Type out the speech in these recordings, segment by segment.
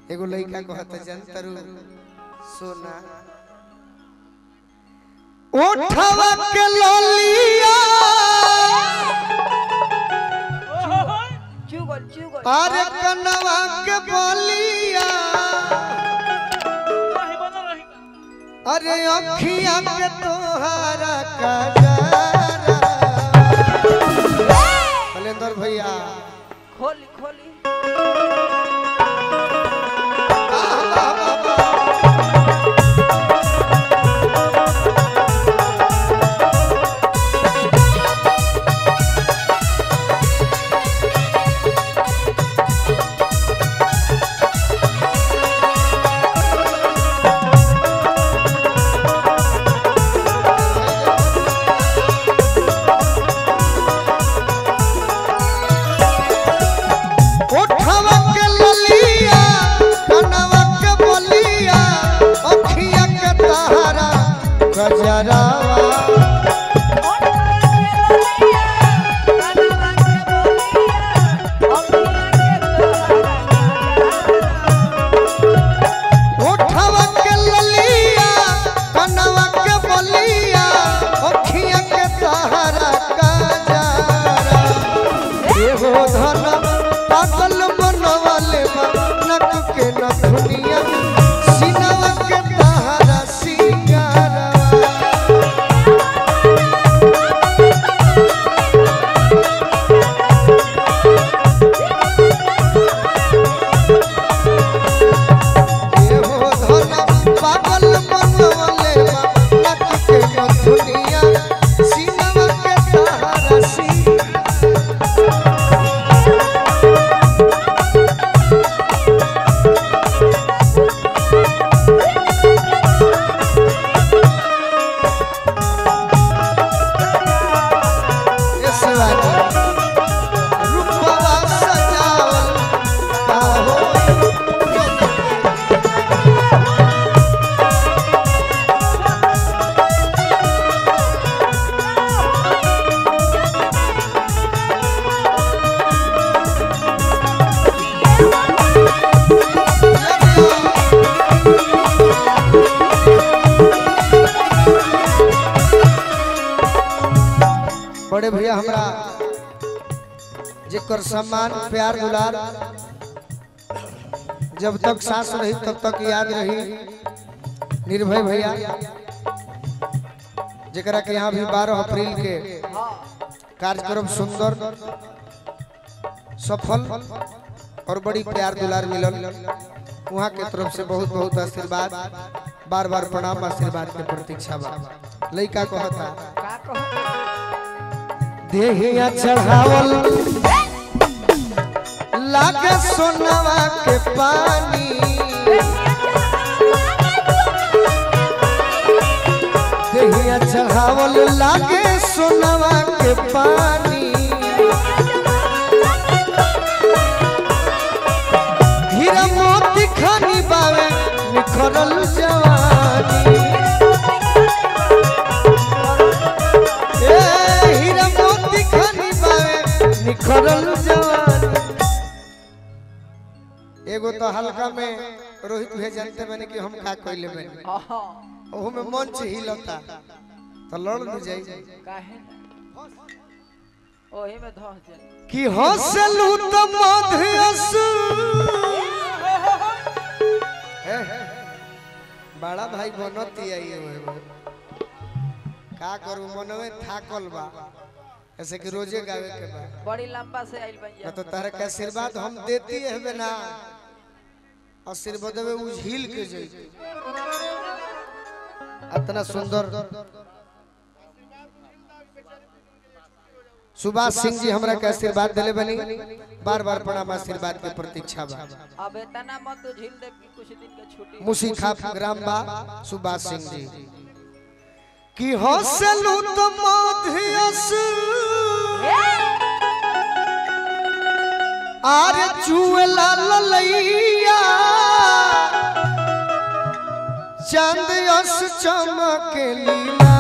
एगो लड़का कहता जनतरू सोना उठवा के लोलिया चुगल चुगल अरे कनवा के बोलिया अरे अखिया के तोहारा कजरा कलेंदर भैया खोली खोली आह, आह, आह, आह। उठवा के ललिया कनवा के बोलिया अखिया के तोहारा कजरावा उठवा के ललिया कनवा के बोलिया अखिया के तोहारा कजरा एहो धन पागल बनवाले बा नक के नथुनिया सिनवा के तोहारा सिंगारा एहो धन पागल बनवाले बा नक के नथुनिया सिनवा के तोहारा सिंगारा इस बात रूपवा सजावल का हो बड़े भैया हमरा जेकर सम्मान प्यार दुलार जब तक सांस रही तब तक याद रही निर्भय भैया जेकरा के यहाँ भी 12 अप्रैल के कार्यक्रम सुंदर सफल और बड़ी प्यार दुलार मिलल वहाँ के तरफ से बहुत बहुत आशीर्वाद बार बार प्रणाम आशीर्वाद के प्रतीक्षा बा लइका कहता का कहो देहिया चढ़ावल लागे सोनवा के पानी देहिया चढ़ावल लागे सोनवा के पानी हीरा मोती खानी बावे निखरल जवानी ए हीरा मोती खानी बावे निखरल जवानी एगो तो हल्का में रोहित भैया जानते मैंने कि हम का कइले में हाँ ओहू में मंच हिलता तो लड़ न जाई काहे ना ओही में धस जाए कि हंसलू तो मधुस बड़ा भाई बनती आई है का करू मनवे थाकल बा ऐसे कि रोजे गावे के बा बड़ी लंबा से आइल बन ना तो तारे के आशीर्वाद हम देती है ना आशीर्वाद में उझिल के जाई इतना सुंदर सुभाष सिंह जी हमरा के आशीर्वाद दिले बनी बार बार प्रणाम आशीर्वाद के प्रतीक्षा बा अब इतना मत तो झील दे कि कुछ दिन के छुट्टी मुसी खाप ग्राम बा सुभाष सिंह जी कि हंसलू तो मधियस आरे चुएला ललैया चांद यस चमके लीला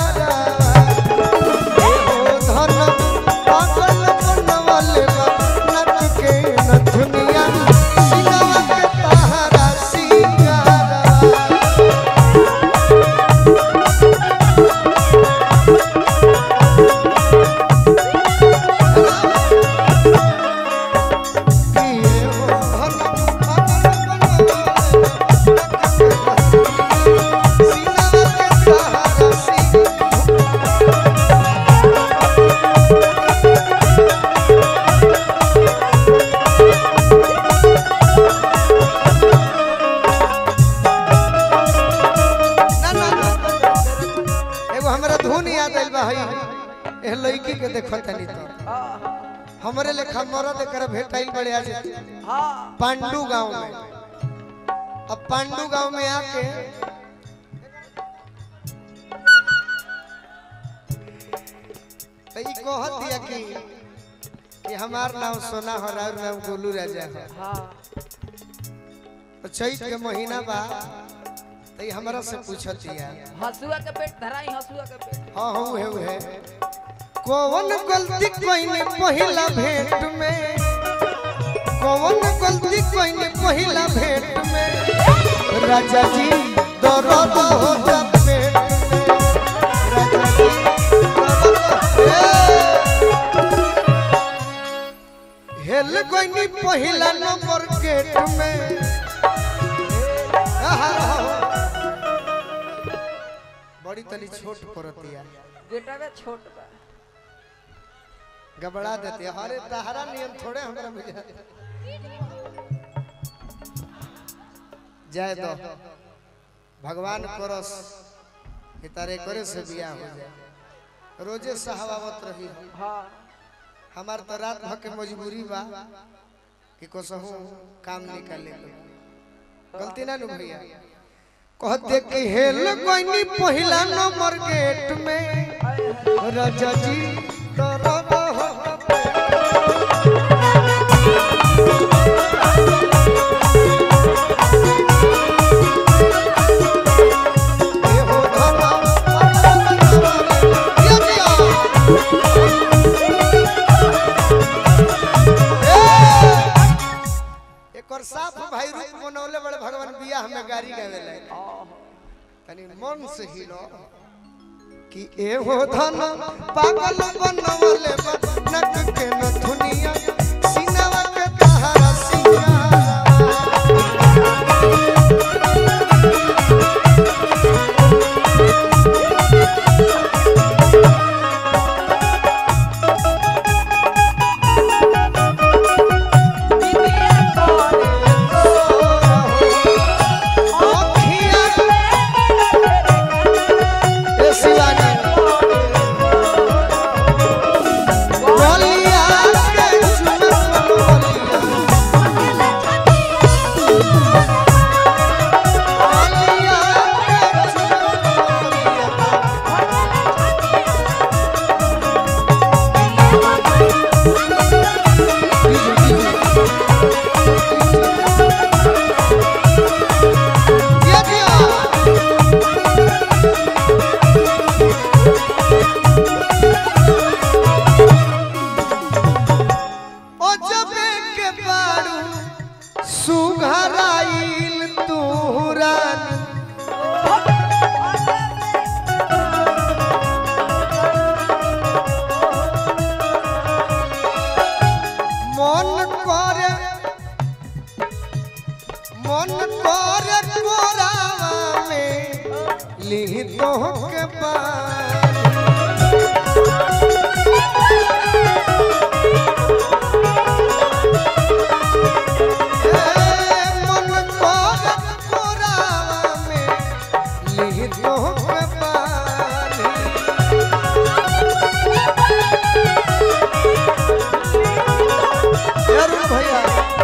धन पागल बनवल बा नच के नथुनिया सिनवा के ताह के देखो तनी तो हाँ हमरे लेखा मरद कर भेटाइल बड़े आज हाँ पांडू गांव में अब पांडू गांव में आके तो ई कहत दिया कि कि हमार नाम सोना हो और नाम गोलू राजा हो हाँ तो चैत के महीना बा तो ई हमरा से पूछत दिया हसुआ के पेट धराई हसुआ के पेट हाँ हाँ उहे उहे कौन गलती कोइने पहिला भेंट में कौन गलती कोइने पहिला भेंट में राजा जी दर्द हो जब पेट में राजा जी दर्द ए! हेल कोइनी पहिला नंबर गेट में आहा, बड़ी तनी छोट परतिया बेटा में छोट बा गबड़ा देते हैं। अरे तहरा नियम थोड़े हमरा बुझा जय दो भगवान करस कि तारे करे से बियाह हो जाए रोजे सहावत रही हो। हाँ हमार तो रात भर के मजबूरी बा कि कसहू काम निकाले के गलती ना नु भैया कहते कि हेल कोइनी पहिला नंबर गेट में राजा जी दर्द हो ये हो धमा ये दिया एक और साफ भाई रूप बनौले बड़े भगवान बिया हमें गाड़ी गावे ले तनी मन से ही लो कि ए हो धन पागल बनवले नक के नथुनिया सीनावा के तहरा सिंगारा ओ जबे के बारू सुघराइल तुहरान মন করে মন করে কোরাवा में लिहितो के बानी ए मन करे कोरावा में लिहितो के बानी अरुण भैया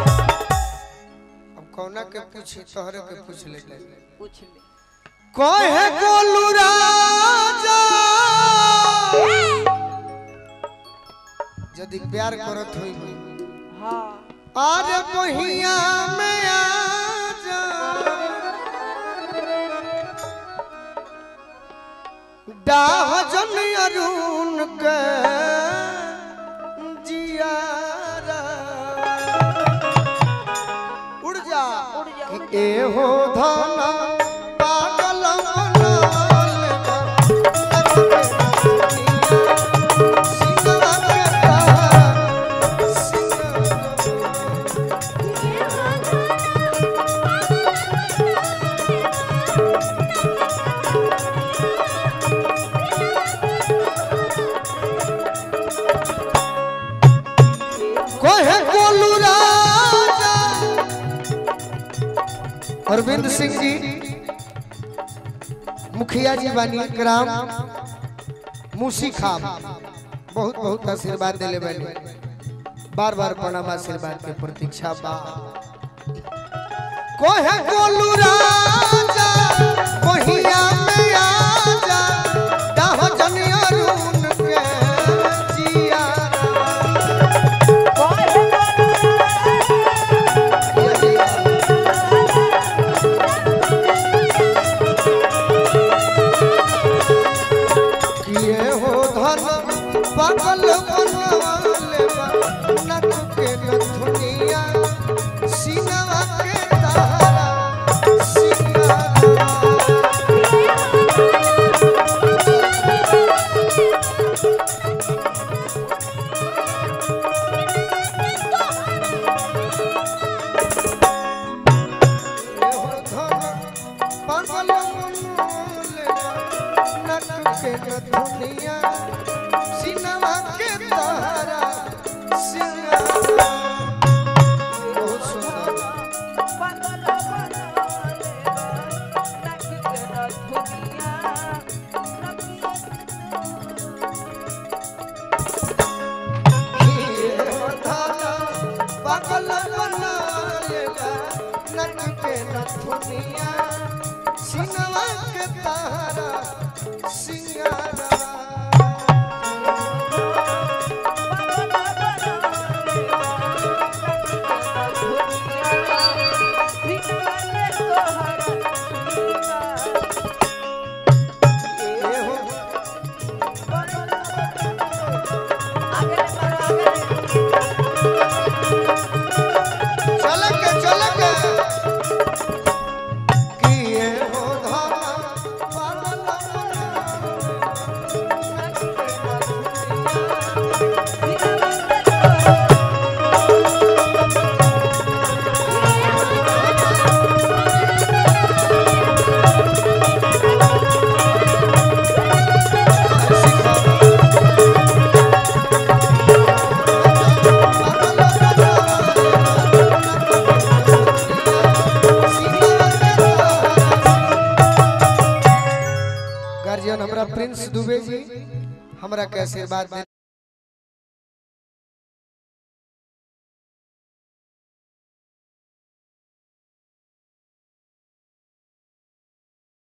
अब कौना के पूछी तोहरे के पूछ ले पूछ ले कहे गोलू राजा यदि प्यार करत होई हाँ अरे बहिया में आ जा डाह जन अरुण के जियारा उड़ जा उड़ जा, उड़ कि ए हो धना पागल मनल बा। सिंगवा के तार, सिंगवा कहे गोलू राजा अरविंद सिंह जी मुखिया जी बानी ग्राम मूसी खाम बहुत बहुत आशीर्वाद दिले बनी बार बार प्रणाम आशीर्वाद के प्रतीक्षा बा कोहे गोलू राजा कोहिया में आजा दाहो जनिया रून के जिया किए हो धन पागल बनवाले बा नक के नथुनिया सीनवा के तारा सिंगारा चलके चलके किए हो धामा पागल गार्जियन हमरा प्रिंस दुबे जी हमरा के आशीर्वाद दे